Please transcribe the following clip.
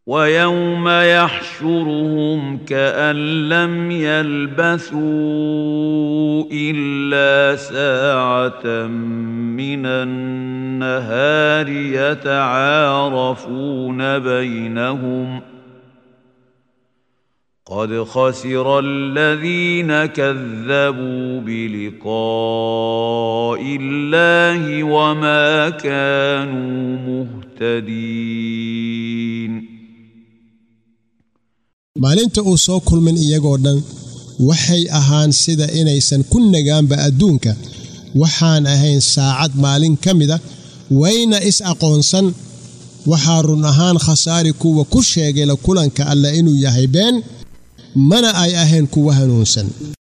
ويوم يحشرهم كأن لم يلبثوا إلا ساعة من النهار يتعارفون بينهم قد خسر الذين كذبوا بلقاء الله وما كانوا مهتدين maalinta uu soo kulmin iyagoo dhan waxay ahaan sida inaysan ku nagaanba adduunka waxaan ahayn saacad maalin ka mida wayna is aqoonsan waxaa run ahaan khasaari kuwa ku sheegay la kulanka alleh inuu yahay been mana ay ahayn kuwa hanuunsan